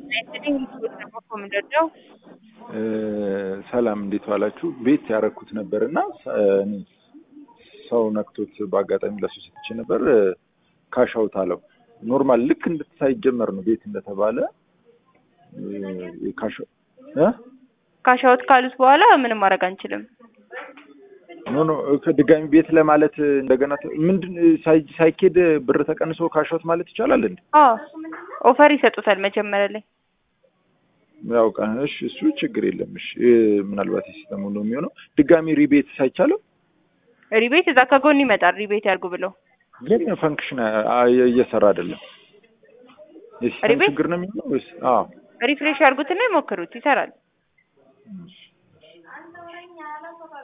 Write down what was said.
ምንድነው? ሰላም እንዴት ዋላችሁ? ቤት ያረኩት ነበር እና እኔ ሰው ነክቶት በአጋጣሚ ለሱ ሰጥቼ ነበር። ካሻውት አለው ኖርማል ልክ እንድትሳይጀመር ነው ቤት እንደተባለ ካሻው ካሻውት ካሉት በኋላ ምንም ማድረግ አንችልም። ኖ ኖ ከድጋሚ ቤት ለማለት እንደገና ምንድን ሳይ- ሳይኬድ ብር ተቀንሶ ካሻውት ማለት ይቻላል እንዴ? አዎ ኦፈር ይሰጡታል መጀመሪያ ላይ። ያው ቃ እሺ፣ እሱ ችግር የለም። እሺ ምናልባት የሲስተሙ ነው የሚሆነው። ድጋሚ ሪቤት ሳይቻለው ሪቤት እዛ ከጎን ይመጣል። ሪቤት ያርጉ ብለው ግን ፈንክሽን እየሰራ አይደለም። የሲስተም ሪቤት? ችግር ነው የሚሆነው ወይስ? አዎ ሪፍሬሽ ያርጉትና ይሞክሩት፣ ይሰራል። እሺ